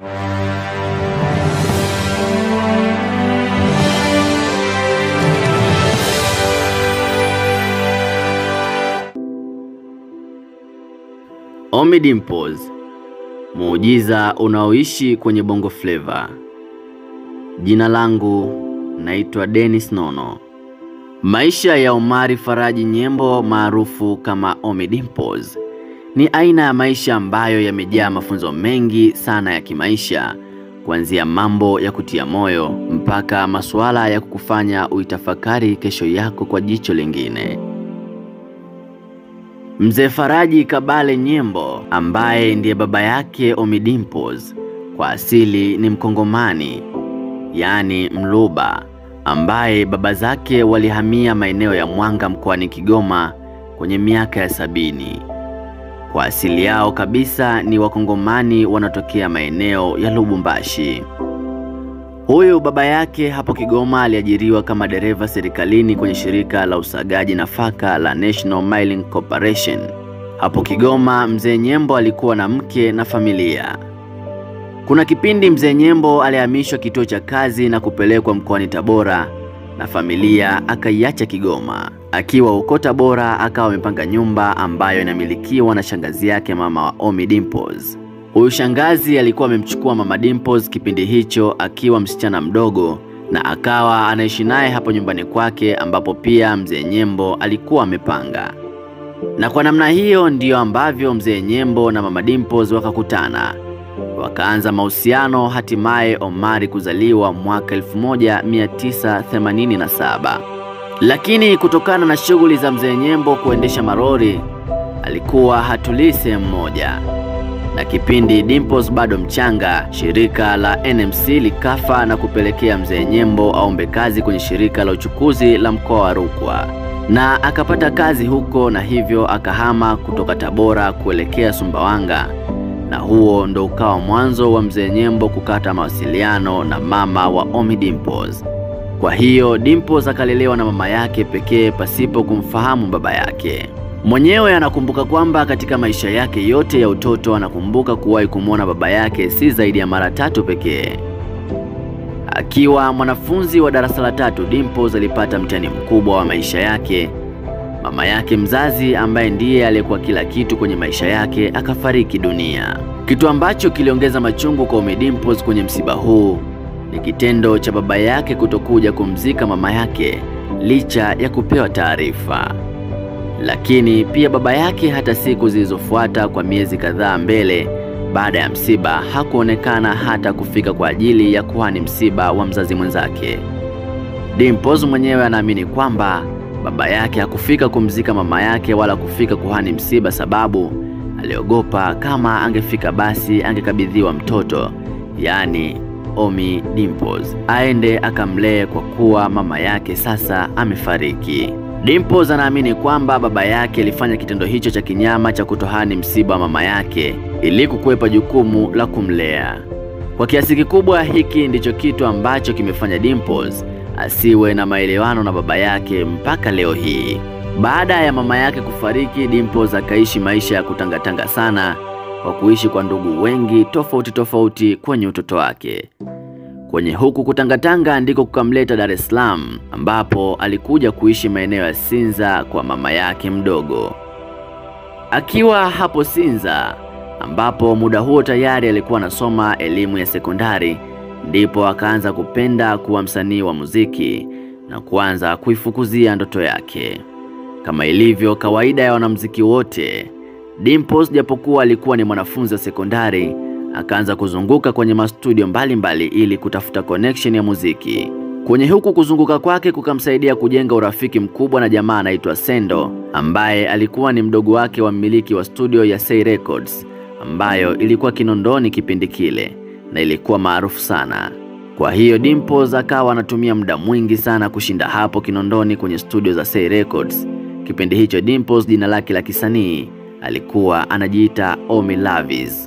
Ommy Dimpoz, muujiza unaoishi kwenye Bongo Flava. Jina langu naitwa Dennis Nono. Maisha ya Omari Faraji Nyembo maarufu kama Ommy Dimpoz ni aina ya maisha ambayo yamejaa mafunzo mengi sana ya kimaisha, kuanzia mambo ya kutia moyo mpaka masuala ya kukufanya uitafakari kesho yako kwa jicho lingine. Mzee Faraji Kabale Nyembo ambaye ndiye baba yake Ommy Dimpoz kwa asili ni Mkongomani, yaani Mluba, ambaye baba zake walihamia maeneo ya Mwanga mkoani Kigoma kwenye miaka ya sabini. Kwa asili yao kabisa ni Wakongomani wanatokea maeneo ya Lubumbashi. Huyu baba yake hapo Kigoma aliajiriwa kama dereva serikalini kwenye shirika la usagaji nafaka la National Milling Corporation. Hapo Kigoma, mzee Nyembo alikuwa na mke na familia. Kuna kipindi mzee Nyembo alihamishwa kituo cha kazi na kupelekwa mkoani Tabora na familia akaiacha Kigoma. Akiwa huko Tabora akawa amepanga nyumba ambayo inamilikiwa na shangazi yake mama wa Ommy Dimpoz. Huyu shangazi alikuwa amemchukua mama Dimpoz kipindi hicho akiwa msichana mdogo na akawa anaishi naye hapo nyumbani kwake ambapo pia mzee Nyembo alikuwa amepanga. Na kwa namna hiyo ndiyo ambavyo mzee Nyembo na mama Dimpoz wakakutana. Wakaanza mahusiano hatimaye Omari kuzaliwa mwaka 1987. Lakini kutokana na shughuli za mzee Nyembo kuendesha marori, alikuwa hatulii sehemu moja na kipindi Dimpoz bado mchanga, shirika la NMC likafa na kupelekea mzee Nyembo aombe kazi kwenye shirika la uchukuzi la mkoa wa Rukwa, na akapata kazi huko, na hivyo akahama kutoka Tabora kuelekea Sumbawanga, na huo ndo ukawa mwanzo wa mzee Nyembo kukata mawasiliano na mama wa Ommy Dimpoz. Kwa hiyo Dimpoz akalelewa na mama yake pekee pasipo kumfahamu baba yake. Mwenyewe anakumbuka kwamba katika maisha yake yote ya utoto anakumbuka kuwahi kumwona baba yake si zaidi ya mara tatu pekee. Akiwa mwanafunzi wa darasa la tatu, Dimpoz alipata mtihani mkubwa wa maisha yake. Mama yake mzazi ambaye ndiye aliyekuwa kila kitu kwenye maisha yake akafariki dunia, kitu ambacho kiliongeza machungu kwa Ommy Dimpoz kwenye msiba huu ni kitendo cha baba yake kutokuja kumzika mama yake licha ya kupewa taarifa lakini pia baba yake hata siku zilizofuata kwa miezi kadhaa mbele baada ya msiba hakuonekana hata kufika kwa ajili ya kuhani msiba wa mzazi mwenzake. Dimpoz mwenyewe anaamini kwamba baba yake hakufika kumzika mama yake wala kufika kuhani msiba, sababu aliogopa kama angefika basi angekabidhiwa mtoto, yaani Ommy Dimpoz, aende akamlee kwa kuwa mama yake sasa amefariki. Dimpoz anaamini kwamba baba yake alifanya kitendo hicho cha kinyama cha kutohani msiba wa mama yake ili kukwepa jukumu la kumlea. Kwa kiasi kikubwa, hiki ndicho kitu ambacho kimefanya Dimpoz asiwe na maelewano na baba yake mpaka leo hii. Baada ya mama yake kufariki, Dimpoz akaishi maisha ya kutangatanga sana kwa kuishi kwa ndugu wengi tofauti tofauti kwenye utoto wake. Kwenye huku kutangatanga ndiko kukamleta Dar es Salaam ambapo alikuja kuishi maeneo ya Sinza kwa mama yake mdogo. Akiwa hapo Sinza ambapo muda huo tayari alikuwa anasoma elimu ya sekondari, ndipo akaanza kupenda kuwa msanii wa muziki na kuanza kuifukuzia ndoto yake. Kama ilivyo kawaida ya wanamuziki wote, Dimpoz japokuwa alikuwa ni mwanafunzi wa sekondari akaanza kuzunguka kwenye mastudio mbalimbali ili kutafuta connection ya muziki. Kwenye huku kuzunguka kwake kukamsaidia kujenga urafiki mkubwa na jamaa anaitwa Sendo ambaye alikuwa ni mdogo wake wa mmiliki wa studio ya Say Records ambayo ilikuwa Kinondoni kipindi kile na ilikuwa maarufu sana. Kwa hiyo Dimpoz akawa anatumia muda mwingi sana kushinda hapo Kinondoni kwenye studio za Say Records. Kipindi hicho Dimpoz jina lake la kisanii alikuwa anajiita Ommy Lavis.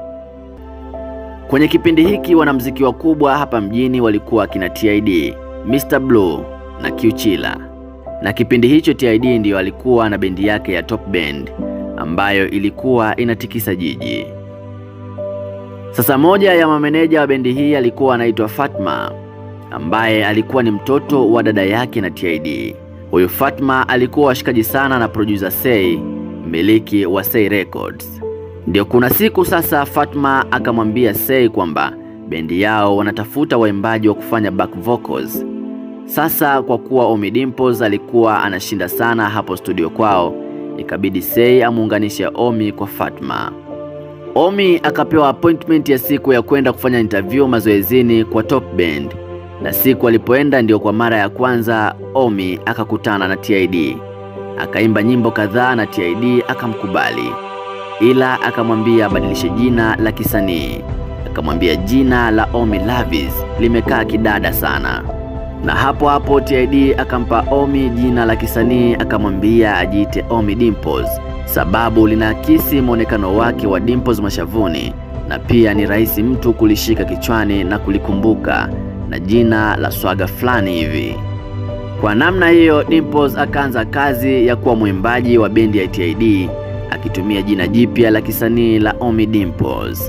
Kwenye kipindi hiki wanamuziki wakubwa hapa mjini walikuwa kina TID, Mr Blue na Q-Chilla. Na kipindi hicho TID ndiyo alikuwa na bendi yake ya Top Band ambayo ilikuwa inatikisa jiji. Sasa moja ya mameneja wa bendi hii alikuwa anaitwa Fatma ambaye alikuwa ni mtoto wa dada yake na TID. Huyu Fatma alikuwa washikaji sana na producer Say, mmiliki wa Say Records. Ndio kuna siku sasa Fatma akamwambia Say kwamba bendi yao wanatafuta waimbaji wa kufanya back vocals. Sasa kwa kuwa Ommy Dimpoz alikuwa anashinda sana hapo studio kwao, ikabidi Say amuunganishe Ommy kwa Fatma. Ommy akapewa appointment ya siku ya kwenda kufanya interview mazoezini kwa Top Band, na siku alipoenda ndio kwa mara ya kwanza Ommy akakutana na TID. Akaimba nyimbo kadhaa na TID akamkubali, ila akamwambia abadilishe jina la kisanii. Akamwambia jina la Ommy Lavis limekaa kidada sana, na hapo hapo TID akampa Ommy jina la kisanii, akamwambia ajiite Ommy Dimpoz sababu linaakisi mwonekano wake wa dimples mashavuni na pia ni rahisi mtu kulishika kichwani na kulikumbuka na jina la swaga fulani hivi. Kwa namna hiyo, Dimpoz akaanza kazi ya kuwa mwimbaji wa bendi ya TID akitumia jina jipya la kisanii la Ommy Dimpoz.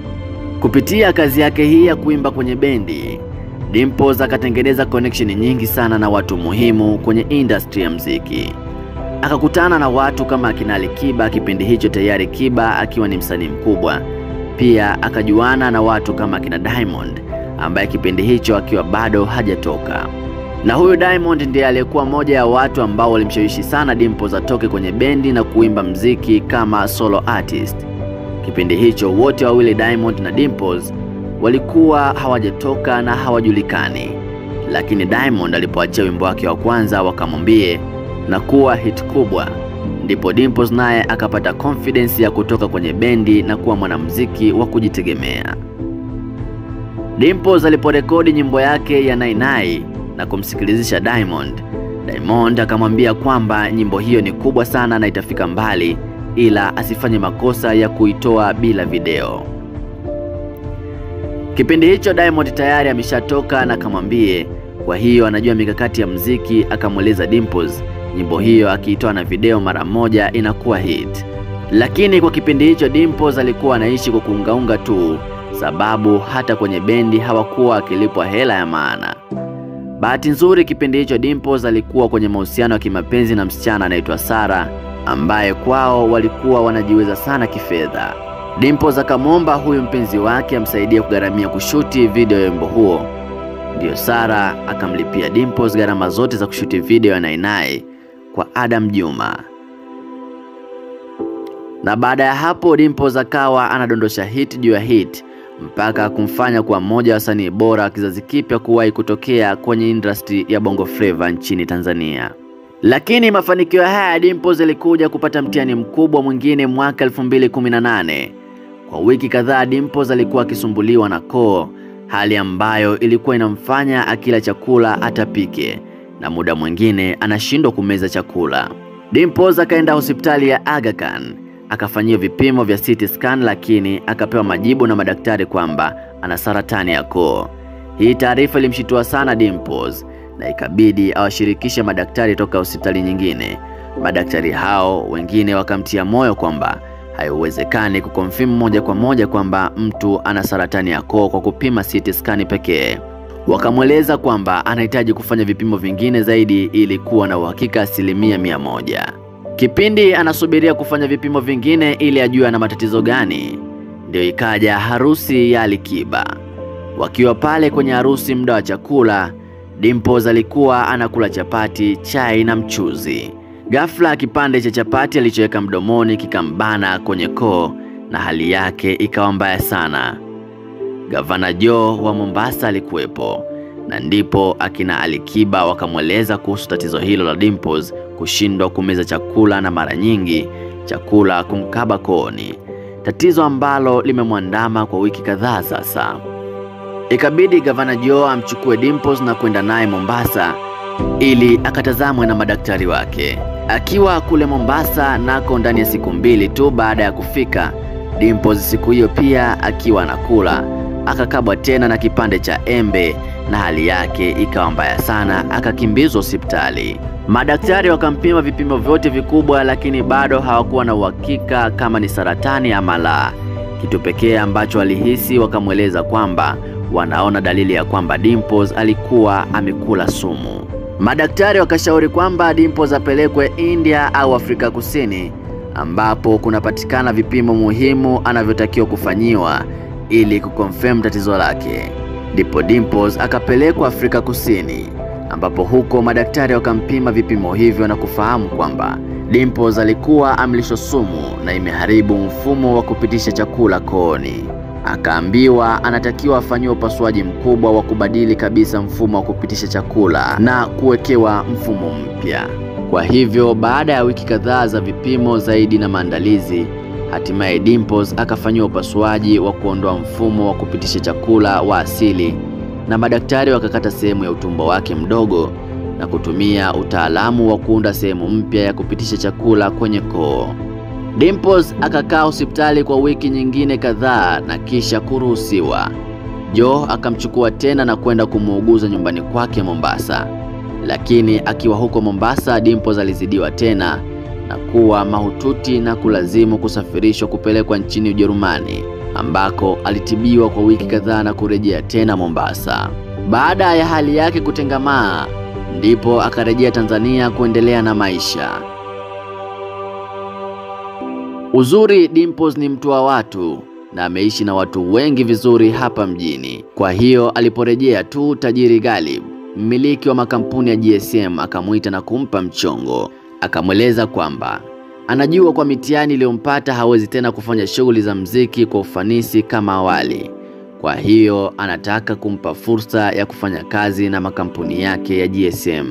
Kupitia kazi yake hii ya kuimba kwenye bendi, Dimpoz akatengeneza connection nyingi sana na watu muhimu kwenye industry ya mziki akakutana na watu kama akina Alikiba, kipindi hicho tayari Kiba akiwa ni msanii mkubwa. Pia akajuana na watu kama akina Diamond ambaye kipindi hicho akiwa bado hajatoka, na huyu Diamond ndiye aliyekuwa moja ya watu ambao walimshawishi sana Dimpoz atoke kwenye bendi na kuimba mziki kama solo artist. Kipindi hicho wote wawili Diamond na Dimpoz walikuwa hawajatoka na hawajulikani, lakini Diamond alipoachia wimbo wake wa kwanza wakamwambie na kuwa hit kubwa, ndipo Dimpoz naye akapata confidence ya kutoka kwenye bendi na kuwa mwanamuziki wa kujitegemea. Dimpoz aliporekodi nyimbo yake ya Nainai na kumsikilizisha Diamond, Diamond akamwambia kwamba nyimbo hiyo ni kubwa sana na itafika mbali, ila asifanye makosa ya kuitoa bila video. Kipindi hicho Diamond tayari ameshatoka na akamwambie, kwa hiyo anajua mikakati ya mziki, akamweleza Dimpoz nyimbo hiyo akiitoa na video mara moja inakuwa hit. Lakini kwa kipindi hicho Dimpoz alikuwa anaishi kwa kuungaunga tu, sababu hata kwenye bendi hawakuwa akilipwa hela ya maana. Bahati nzuri kipindi hicho Dimpoz alikuwa kwenye mahusiano ya kimapenzi na msichana anaitwa Sara, ambaye kwao walikuwa wanajiweza sana kifedha. Dimpoz akamwomba huyu mpenzi wake amsaidie kugharamia kushuti video ya wimbo huo. Ndiyo Sara akamlipia Dimpoz gharama zote za kushuti video ya Nainai kwa Adam Juma. Na baada ya hapo Dimpoz akawa anadondosha hit juu ya hit mpaka kumfanya kuwa mmoja wa wasanii bora wa kizazi kipya kuwahi kutokea kwenye industry ya Bongo Flava nchini Tanzania. Lakini mafanikio haya ya Dimpoz yalikuja kupata mtihani mkubwa mwingine mwaka 2018. Kwa wiki kadhaa Dimpoz alikuwa akisumbuliwa na koo, hali ambayo ilikuwa inamfanya akila chakula atapike na muda mwingine anashindwa kumeza chakula. Dimpoz akaenda hospitali ya Aga Khan akafanyiwa vipimo vya CT scan, lakini akapewa majibu na madaktari kwamba ana saratani ya koo. Hii taarifa ilimshitua sana Dimpoz na ikabidi awashirikishe madaktari toka hospitali nyingine. Madaktari hao wengine wakamtia moyo kwamba haiwezekani kukonfirm moja kwa moja kwamba mtu ana saratani ya koo kwa kupima CT scan pekee. Wakamweleza kwamba anahitaji kufanya vipimo vingine zaidi ili kuwa na uhakika asilimia mia moja. Kipindi anasubiria kufanya vipimo vingine ili ajue ana matatizo gani, ndio ikaja harusi ya Alikiba. Wakiwa pale kwenye harusi, muda wa chakula, Dimpoz alikuwa anakula chapati, chai na mchuzi. Ghafla kipande cha chapati alichoweka mdomoni kikambana kwenye koo na hali yake ikawa mbaya sana. Gavana Joe wa Mombasa alikuwepo na ndipo akina Alikiba wakamweleza kuhusu tatizo hilo la Dimpoz kushindwa kumeza chakula na mara nyingi chakula kumkaba kooni, tatizo ambalo limemwandama kwa wiki kadhaa sasa. Ikabidi gavana Joe amchukue Dimpoz na kwenda naye Mombasa ili akatazamwe na madaktari wake. Akiwa kule Mombasa nako ndani ya siku mbili tu baada ya kufika, Dimpoz siku hiyo pia akiwa anakula akakabwa tena na kipande cha embe na hali yake ikawa mbaya sana, akakimbizwa hospitali. Madaktari wakampima vipimo vyote vikubwa, lakini bado hawakuwa na uhakika kama ni saratani ama la. Kitu pekee ambacho alihisi, wakamweleza kwamba wanaona dalili ya kwamba Dimples alikuwa amekula sumu. Madaktari wakashauri kwamba Dimples apelekwe India au Afrika Kusini ambapo kunapatikana vipimo muhimu anavyotakiwa kufanyiwa ili kukonfirm tatizo lake. Ndipo Dimples akapelekwa Afrika Kusini ambapo huko madaktari wakampima vipimo hivyo na kufahamu kwamba Dimples alikuwa amlishwa sumu na imeharibu mfumo wa kupitisha chakula kooni. Akaambiwa anatakiwa afanyiwe upasuaji mkubwa wa kubadili kabisa mfumo wa kupitisha chakula na kuwekewa mfumo mpya. Kwa hivyo baada ya wiki kadhaa za vipimo zaidi na maandalizi, hatimaye Dimples akafanyiwa upasuaji wa kuondoa mfumo wa kupitisha chakula wa asili na madaktari wakakata sehemu ya utumbo wake mdogo na kutumia utaalamu wa kuunda sehemu mpya ya kupitisha chakula kwenye koo. Dimples akakaa hospitali kwa wiki nyingine kadhaa na kisha kuruhusiwa. Joe akamchukua tena na kwenda kumuuguza nyumbani kwake Mombasa. Lakini akiwa huko Mombasa, Dimples alizidiwa tena na kuwa mahututi na kulazimu kusafirishwa kupelekwa nchini Ujerumani ambako alitibiwa kwa wiki kadhaa na kurejea tena Mombasa. Baada ya hali yake kutengamaa, ndipo akarejea Tanzania kuendelea na maisha. Uzuri, Dimples ni mtu wa watu na ameishi na watu wengi vizuri hapa mjini. Kwa hiyo aliporejea tu, tajiri Galib, mmiliki wa makampuni ya GSM, akamwita na kumpa mchongo. Akamweleza kwamba anajua kwa mitihani iliyompata hawezi tena kufanya shughuli za mziki kwa ufanisi kama awali. Kwa hiyo anataka kumpa fursa ya kufanya kazi na makampuni yake ya GSM.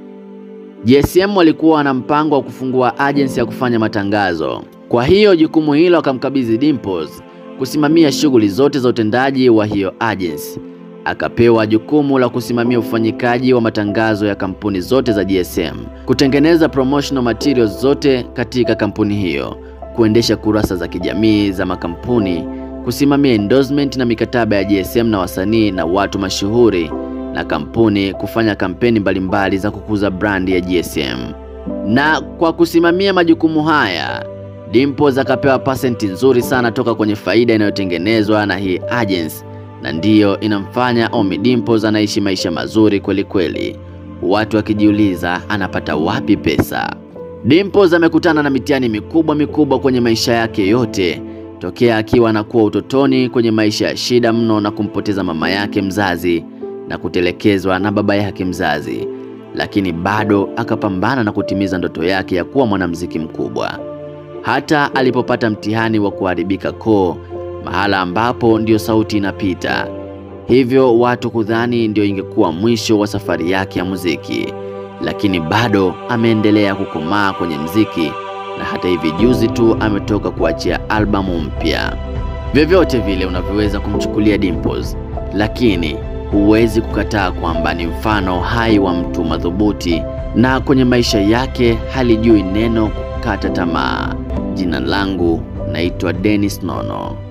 GSM walikuwa na mpango wa kufungua agency ya kufanya matangazo. Kwa hiyo jukumu hilo akamkabidhi Dimples kusimamia shughuli zote za utendaji wa hiyo agency. Akapewa jukumu la kusimamia ufanyikaji wa matangazo ya kampuni zote za GSM, kutengeneza promotional materials zote katika kampuni hiyo, kuendesha kurasa za kijamii za makampuni, kusimamia endorsement na mikataba ya GSM na wasanii na watu mashuhuri na kampuni, kufanya kampeni mbalimbali za kukuza brandi ya GSM. Na kwa kusimamia majukumu haya Dimples akapewa pasenti nzuri sana toka kwenye faida inayotengenezwa na hii agency, na ndiyo inamfanya Ommy Dimples anaishi maisha mazuri kweli kweli, watu wakijiuliza anapata wapi pesa. Dimples amekutana na mitihani mikubwa mikubwa kwenye maisha yake yote tokea akiwa anakuwa utotoni, kwenye maisha ya shida mno na kumpoteza mama yake mzazi na kutelekezwa na baba yake mzazi, lakini bado akapambana na kutimiza ndoto yake ya kuwa mwanamuziki mkubwa hata alipopata mtihani wa kuharibika koo, mahala ambapo ndiyo sauti inapita, hivyo watu kudhani ndio ingekuwa mwisho wa safari yake ya muziki, lakini bado ameendelea kukomaa kwenye mziki, na hata hivi juzi tu ametoka kuachia albamu mpya. Vyovyote vile unavyoweza kumchukulia Dimples, lakini huwezi kukataa kwamba ni mfano hai wa mtu madhubuti, na kwenye maisha yake halijui neno kukata tamaa. Jina langu naitwa Dennis Nono.